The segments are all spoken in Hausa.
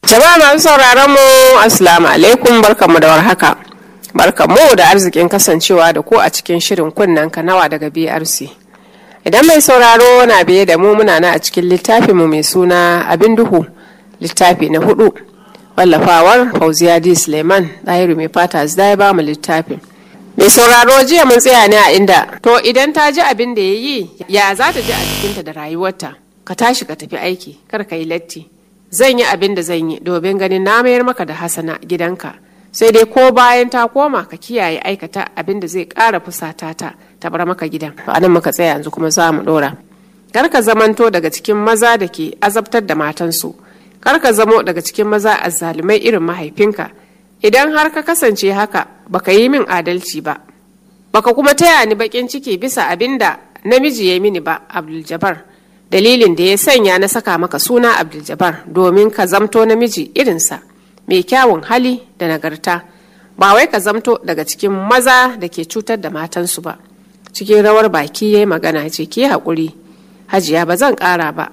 Jama'a masu sauraron mu Assalamu alaikum barkanmu da warhaka. Barkanmu da arzikin kasancewa da ku a cikin shirin kunnen nawa daga BRC. Idan mai sauraro na biye da mu muna na a cikin littafin mu mai suna Abin Duhu littafi na hudu. Wallafawar Fauziya D. Suleiman ɗahiru mai fata zai ba mu littafin. Mai sauraro jiya mun tsaya ne a inda to idan ta ji abin da ya yi ya za ta ji a jikinta da rayuwarta ka tashi ka tafi aiki kar ka yi latti. zan yi abin da zan yi domin ganin na mayar maka da hasana gidanka sai dai ko bayan ta koma ka kiyaye aikata abin da zai ƙara fusata ta ta bar maka gidan to anan muka tsaya yanzu kuma za mu ɗora kar ka zamanto daga cikin maza da ke azabtar da matansu kar ka zamo daga cikin maza azzalumai irin mahaifinka idan har ka kasance haka baka yi min adalci ba baka kuma taya ni bakin ciki bisa abin da namiji ya mini ba abdul jabbar dalilin da ya sanya na saka maka suna abdul domin ka zamto namiji irinsa mai kyawun hali da nagarta ba wai ka zamto daga cikin maza da ke cutar da matansu ba cikin rawar baki ya yi magana ce ki haƙuri hajiya ba zan ƙara ba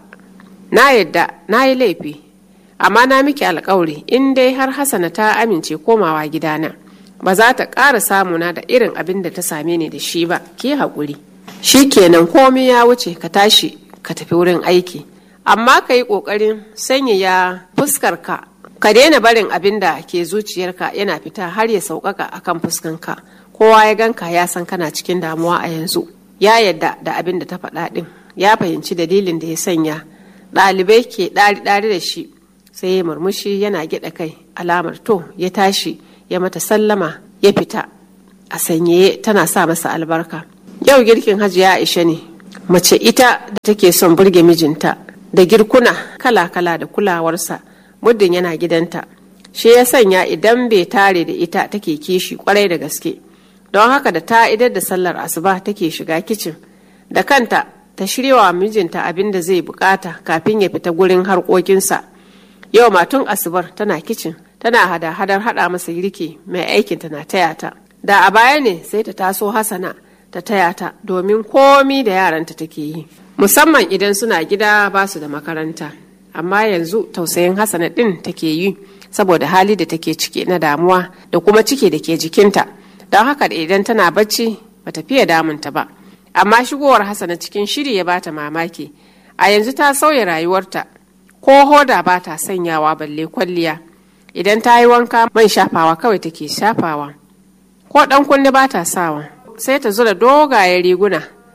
na yadda na yi laifi amma na miki alkawari in dai har hasana ta amince komawa gidana ba za ta ƙara samuna da irin abin da ta same ni da shi ba ki haƙuri shi kenan komai ya wuce ka tashi ka tafi wurin aiki amma ka yi ƙoƙarin sanyaya fuskarka ka daina barin abin da ke zuciyarka yana fita har ya sauƙaƙa akan fuskanka kowa ya ganka ya san kana cikin damuwa a yanzu ya yadda da abin da ta faɗa ɗin ya fahimci dalilin da ya sanya ɗalibai ke ɗari-ɗari da shi sai ya murmushi yana gyaɗa kai alamar to ya tashi ya mata sallama ya fita a sanyaye tana sa masa albarka yau girkin hajiya aisha ne mace ita da take son burge mijinta da girkuna kala-kala da kulawarsa muddin yana gidanta shi ya sanya idan bai tare da ita take kishi kwarai da gaske don haka da ta idar da sallar asuba take shiga kicin da kanta ta shiryawa mijinta abin da zai bukata kafin ya fita gurin harkokinsa yau matun asubar tana kicin tana hada-hadar hada masa girki mai aikinta na taya ta da a baya ne sai ta taso hasana ta taya ta domin komi da yaranta take yi musamman idan suna gida ba su da makaranta amma yanzu tausayin hasana din take yi saboda hali da take ciki na damuwa da kuma ciki da ke jikinta don haka da idan tana bacci bata fiye damunta ba amma shigowar hasana cikin shiri ya bata mamaki a yanzu ta sauya rayuwarta ko hoda ba ta sanyawa balle kwalliya idan ta yi wanka man shafawa kawai take shafawa ko dan kunne ba ta sawa sai ta zura dogayen riguna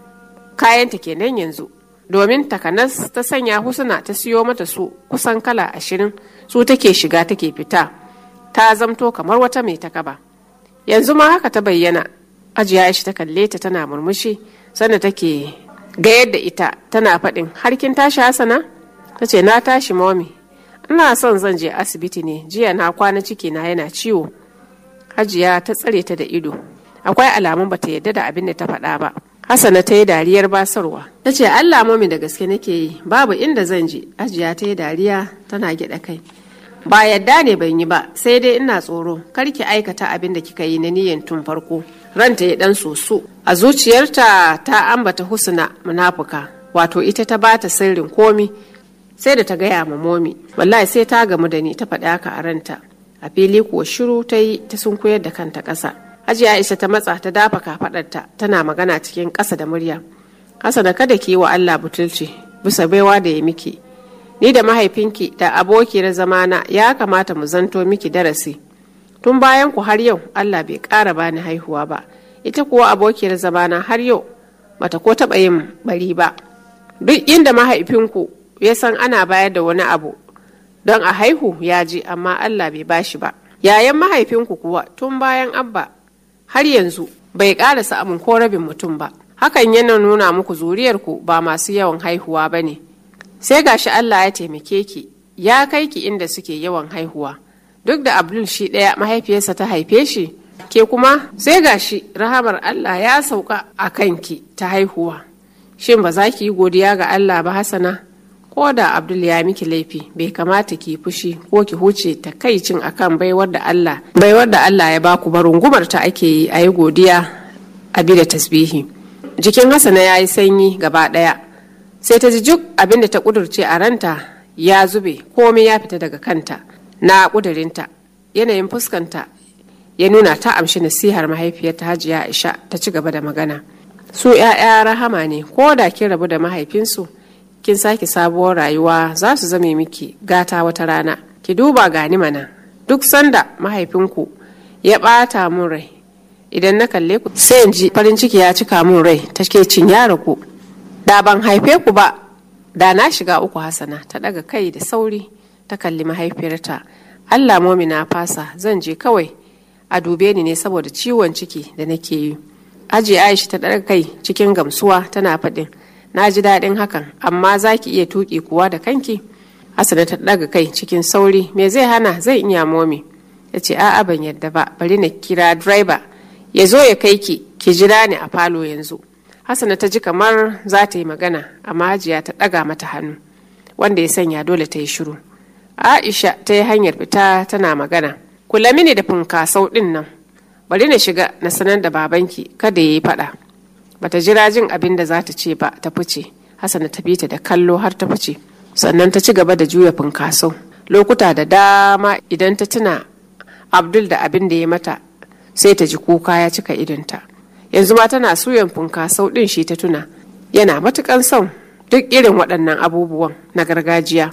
kayanta kenan yanzu domin takanas ta sanya husuna ta siyo mata su kusan kala ashirin su take shiga take fita ta zamto kamar wata mai takaba yanzu ma haka ta bayyana ajiya shi ta kalle ta tana murmushi sannan take ga yadda ita tana faɗin harkin tashi hasana ta ce na tashi momi ina son zan je asibiti ne jiya na kwana ciki na yana ciwo hajiya ta tsare ta da ido akwai alamun bata yadda da abin da ta faɗa ba hasana ta yi dariyar basarwa ta ce allah mami da gaske nake yi babu inda zan je ajiya ta yi dariya tana gyaɗa kai ba yadda ne ban yi ba sai dai ina tsoro kar ki aikata abin da kika yi na niyyar tun farko ranta ya dan soso a zuciyarta ta ambata husna munafuka wato ita ta bata sirrin komi sai da ta gaya ma momi wallahi sai ta gamu da ni ta faɗi haka a ranta a fili kuwa shiru ta yi ta sun koyar da kanta ƙasa hajiya aisha ta matsa ta dafa kafaɗarta tana magana cikin ƙasa da murya hasana kada ki yi wa allah butulci bisa baiwa da ya miki ni da mahaifinki da abokiyar zamana ya kamata mu zanto miki darasi tun bayan ku har yau allah bai ƙara bani haihuwa ba ita kuwa abokiyar zamana har yau bata ko taɓa yin bari ba duk inda mahaifinku ya san ana bayar da wani abu don a haihu ya ji amma allah bai bashi ba yayan mahaifinku kuwa tun bayan abba har yanzu bai ƙara samun ko rabin mutum ba hakan yana nuna muku zuriyarku ba masu yawan haihuwa ba ne sai gashi Allah ya taimake ki ya kai ki inda suke yawan haihuwa duk da Abdul shi ɗaya mahaifiyarsa ta haife shi ke kuma sai gashi rahamar Allah ya sauka a kanki ta haihuwa shin ba za ki yi godiya ga Allah ba Hassana ko da Abdul ya miki laifi bai kamata ki fushi ko ki huce takaicin akan baiwar da Allah baiwar da Allah ya baku ba rungumar ta ake yi a yi godiya a bi da tasbihi jikin Hassana ya yi sanyi gaba ɗaya sai ta ji juk abin da ta kudurce a ranta ya zube komai ya fita daga kanta na ƙudurinta yanayin fuskanta ya nuna ta amshi nasihar mahaifiyarta hajiya aisha ta ci gaba da magana su 'ya'ya rahama ne ko da kin rabu da mahaifinsu kin sake sabuwar rayuwa za su zame miki gata wata rana ki duba gani mana duk sanda mahaifinku ya ɓata mun rai idan na kalle ku sai in ji farin ciki ya cika mun rai take cin yara ku da ban haife ku ba da na shiga uku hasana ta daga kai da sauri ta kalli mahaifiyarta allah momina fasa zan je kawai a dube ni ne saboda ciwon ciki da nake yi aji aisha ta daga kai cikin gamsuwa tana faɗin na ji daɗin hakan amma za ki iya tuƙi kuwa da kanki hasana ta daga kai cikin sauri me zai hana zai iya momi ya ce a'a ban yadda ba bari na kira driver ya zo ya kai ki ki jira ni a falo yanzu hasana ta ji kamar za ta yi magana amma hajiya ta ɗaga mata hannu wanda ya sanya dole ta yi shiru aisha ta yi hanyar fita tana magana kula mini da funkasau ɗin nan bari na shiga na sanar da babanki kada ya yi faɗa bata jira jin abin da za ta ce ba ta fice hasana ta bi ta da kallo har ta fice sannan ta ci gaba da juya funkasau lokuta da dama idan ta tuna abdul da abin da ya mata sai ta ji kuka ya cika idonta yanzu ma tana suyan funkasau ɗin shi ta tuna yana matukan son duk irin waɗannan abubuwan na gargajiya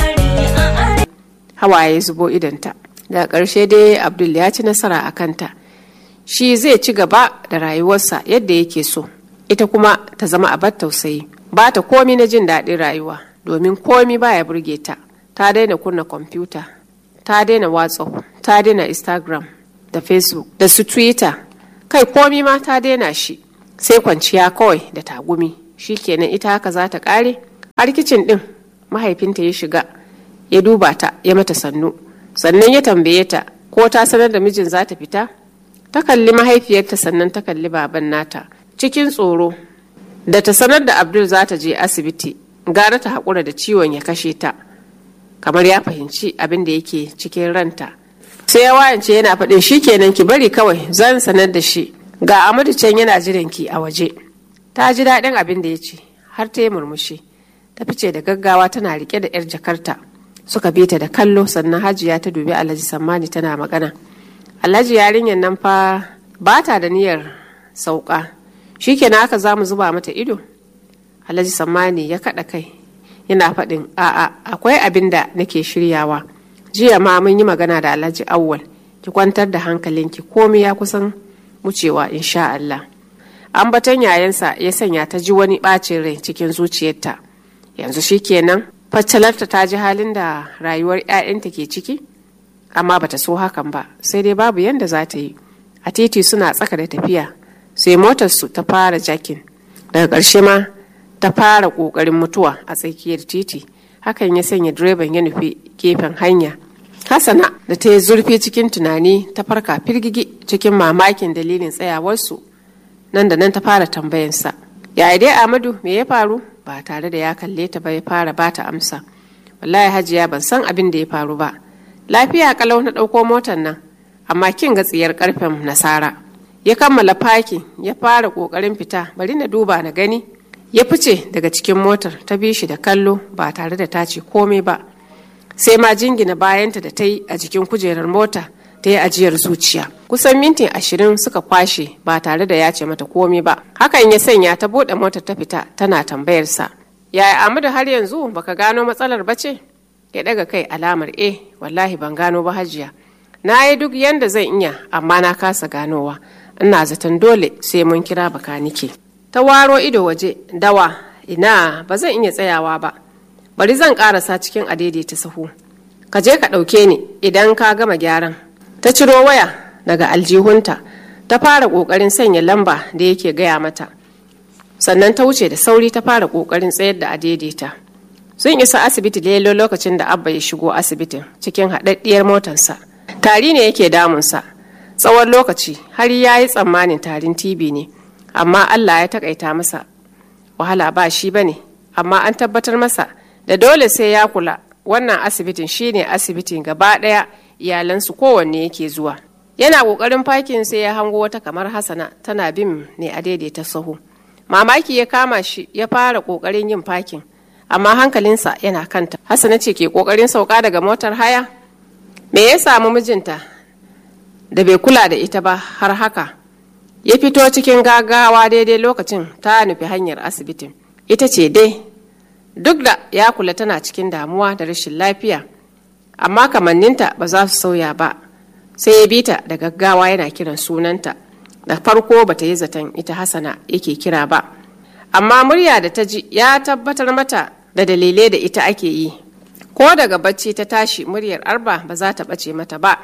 hawaye zubo idonta daga ƙarshe dai abdul ya ci nasara a kanta shi zai ci gaba da rayuwarsa yadda yake so ita kuma ta zama abar tausayi ba ta komi na jin daɗin rayuwa domin komi baya burge ta ta daina kunna kwamfuta ta daina whatsapp ta daina instagram da facebook da su twitter kai komi ma ta daina shi sai kwanciya kawai da tagumi shi kenan ita haka za ta kare har kicin din mahaifinta ya shiga ya duba ta ya mata sannu sannan ya tambaye ta ko ta sanar da mijin za ta fita ta kalli mahaifiyarta sannan ta kalli baban nata cikin tsoro da ta sanar da abdul za ta je asibiti gara ta haƙura da ciwon ya kashe ta kamar ya fahimci abin da yake cikin ranta sai ya wayance yana faɗin shi kenan ki bari kawai zan sanar da shi ga amadu can yana jiran ki a waje ta ji daɗin abin da ya ce har ta yi murmushi ta fice da gaggawa tana rike da yar jakarta suka bi ta da kallo sannan hajiya ta dubi alhaji sammani tana magana alhaji yarinyar nan fa ba ta da niyyar sauka shi kenan haka za mu zuba mata ido alhaji sammani ya kaɗa kai yana faɗin a'a akwai abin da nake shiryawa jiya ma mun yi magana da alhaji awwal ki kwantar da hankalinki komai ya kusan wucewa insha Allah ambaton yayansa ya sanya ta ji wani bacin rai cikin zuciyarta yanzu shikenan faccalarta ta ji halin da rayuwar 'ya'yanta ke ciki amma bata so hakan ba sai dai babu yanda za ta yi a titi suna tsaka da tafiya sai motarsu ta fara jakin daga ƙarshe ma ta fara ƙoƙarin mutuwa a tsakiyar titi hakan ya sanya direban ya nufi gefen hanya hasana da ta yi zurfi cikin tunani ta farka firgigi cikin mamakin dalilin tsayawarsu nan da nan ta fara tambayansa yaya dai amadu me ya faru ba tare da ya kalle ta ba ya fara ba ta amsa wallahi hajiya ban san abin da ya faru ba lafiya kalau na ɗauko motar nan amma kin ga tsiyar karfen nasara ya kammala fakin ya fara ƙoƙarin fita bari na duba na gani ya fice daga cikin motar ta bi shi da kallo ba tare da ta ce komai ba sai ma jingina bayanta da ta yi a jikin kujerar mota ta yi ajiyar zuciya kusan minti ashirin suka kwashe ba tare da ya ce mata komai ba hakan ya sanya ta buɗe motar ta fita tana tambayarsa yaya amadu har yanzu baka gano matsalar ba ce ya daga kai alamar e wallahi ban gano ba hajiya na yi duk yanda zan iya amma na kasa ganowa ina zaton dole sai mun kira bakanike ta waro ido waje dawa ina ba zan iya tsayawa ba bari zan karasa cikin adaidaita sahu ka je ka ɗauke ni idan ka gama gyaran ta ciro waya daga aljihunta ta fara ƙoƙarin sanya lamba da yake gaya mata sannan ta wuce da sauri ta fara ƙoƙarin tsayar da adaidaita sun isa asibiti lelo lokacin da abba ya shigo asibitin cikin haɗaɗɗiyar motarsa tari ne yake damunsa tsawon lokaci har ya yi tsammanin tarin tb ne amma allah ya takaita masa wahala ba shi ba ne amma an tabbatar masa da dole sai ya kula wannan asibitin shine asibitin gaba ɗaya iyalansu kowanne yake zuwa yana ƙoƙarin fakin sai ya hango wata kamar hasana tana bin ne a daidaita sahu mamaki ya kama shi ya fara ƙoƙarin yin fakin amma hankalinsa yana kanta hasana ce ke ƙoƙarin sauka daga motar haya me ya samu mijinta da bai kula da ita ba har haka ya fito cikin gagawa daidai lokacin ta nufi hanyar asibitin ita ce dai duk da ya kula tana cikin damuwa da rashin lafiya amma kamanninta ba za su sauya ba sai ya bi ta da gaggawa yana kiran sunanta da farko ba ta yi zaton ita hasana yake kira ba amma murya da ta ji ya tabbatar mata da dalilai da ita ake yi ko daga bacci ta tashi muryar arba ba za ta ɓace mata ba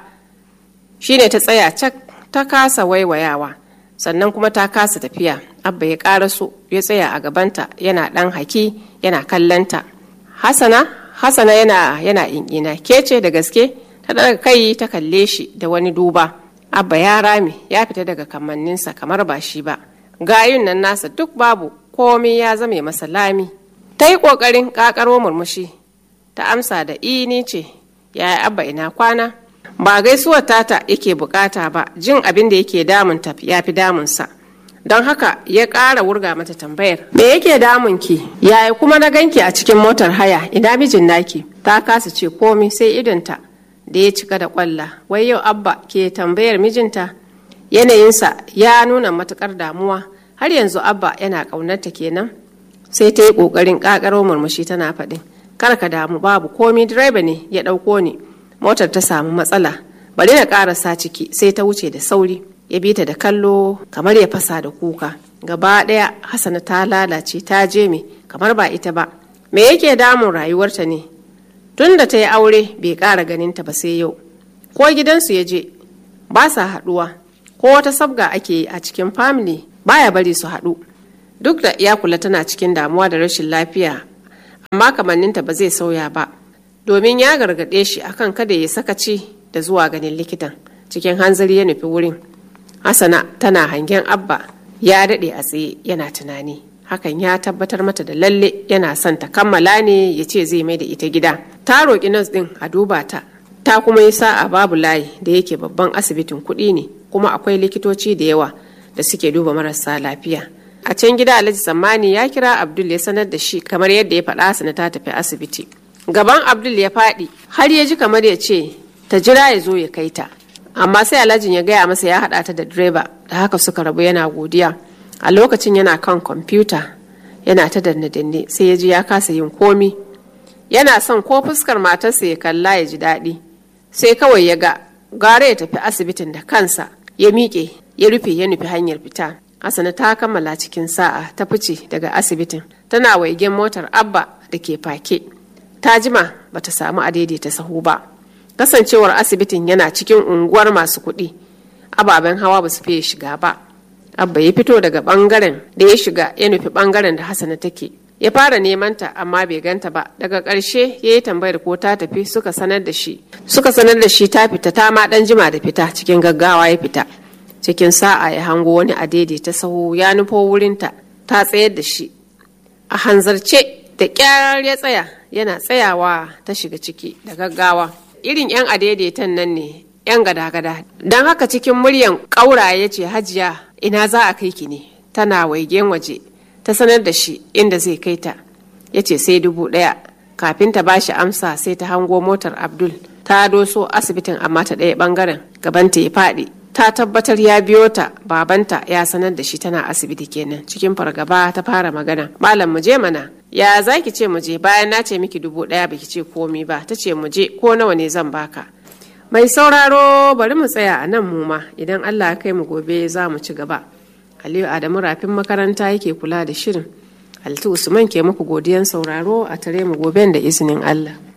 shine ta tsaya cak ta kasa waiwayawa sannan kuma ta kasa tafiya abba ya ƙaraso ya tsaya a gabanta yana ɗan haki yana kallanta hasana hasana yana yana in'ina ke ce da gaske ta daga kai ta kalle shi da wani duba abba ya rame ya fita daga kamanninsa kamar ba shi ba gayun nan nasa duk babu komai ya zame masa lami ta yi ƙoƙarin ƙaƙaro murmushi ta amsa da ini ce yaya abba ina kwana ba gaisuwar tata yake bukata ba jin abin da yake damunta ya fi damunsa don haka ya ƙara wurga mata tambayar me yake damunki yaya kuma na ganki a cikin motar haya ina mijin naki ta kasa ce komi sai idonta da ya cika da kwalla wai yau abba ke tambayar mijinta yanayinsa ya nuna matukar damuwa har yanzu abba yana ƙaunarta kenan sai ta yi ƙoƙarin ƙaƙaro murmushi tana faɗin kar ka damu babu komi direba ne ya ɗauko ni motar ta samu matsala bari na ƙarasa ciki sai ta wuce da sauri ya bi ta da kallo kamar ya fasa da kuka gaba ɗaya hasana ta lalace ta je me kamar ba ita ba me yake damun rayuwarta ne tun da ta yi aure bai ƙara ganinta ba sai yau ko gidansu ya je ba sa haɗuwa ko wata sabga ake yi a cikin family baya bari su haɗu duk da ya kula tana cikin damuwa da rashin lafiya amma kamanninta ba zai sauya ba domin ya gargaɗe shi akan kada ya sakaci da zuwa ganin likitan cikin hanzari ya nufi wurin hasana tana hangen abba ya daɗe a tsaye yana tunani hakan ya tabbatar mata da lalle yana son ta kammala ne ya ce zai mai da ita gida ta roƙi nas ɗin a duba ta ta kuma yi sa'a babu layi da yake babban asibitin kuɗi ne kuma akwai likitoci da yawa da suke duba marasa lafiya a can gida alhaji tsammani ya kira abdul ya sanar da shi kamar yadda ya faɗa sana ta tafi asibiti gaban abdul ya faɗi har ya ji kamar ya ce ta jira ya zo ya kai ta amma sai alhajin ya gaya masa ya haɗa ta da direba da haka suka rabu yana godiya a lokacin yana kan kwamfuta yana ta danne-danne sai ya ji ya kasa yin komi yana son ko fuskar matarsa ya kalla ya ji daɗi sai kawai ya ga gara ya tafi asibitin da kansa ya miƙe ya rufe ya nufi hanyar fita Hassana ta kammala cikin sa'a ta fice daga asibitin tana waigen motar abba da ke fake ta jima bata samu a daidaita sahu ba kasancewar asibitin yana cikin unguwar masu kuɗi ababen hawa ba su fiye shiga ba abba ya fito daga bangaren da ya shiga ya nufi bangaren da hassana take ya fara neman ta amma bai ganta ba daga ƙarshe ya yi tambayar ko ta tafi suka sanar da shi suka sanar da shi ta fita ta ma ɗan jima da fita cikin gaggawa ya fita cikin sa'a ya hango wani a ta sahu ya nufo wurinta ta tsayar da shi a hanzarce da ƙyar ya tsaya yana tsayawa ta shiga ciki da gaggawa irin 'yan adaidaitan nan ne 'yan gada-gada don haka cikin muryan ƙaura ya ce hajiya ina za a kai ki ne tana waigen waje ta sanar da shi inda zai kai ta ya ce sai dubu ɗaya kafin ta bashi amsa sai ta hango motar abdul ta doso asibitin amma ta ɗaya ɓangaren gabanta ya faɗi ta tabbatar ya biyo ta babanta ya sanar da shi tana asibiti kenan cikin fargaba ta fara magana malam mu je mana ya za ki ce mu je bayan na ce miki dubu ɗaya baki ce komi ba ta ce mu je ko nawa ne zan baka mai sauraro bari mu tsaya a nan mu ma idan allah kai mu gobe za mu ci gaba aliyu adamu rafin makaranta yake kula da shirin altu usman ke muku godiyan sauraro a tare mu goben da izinin allah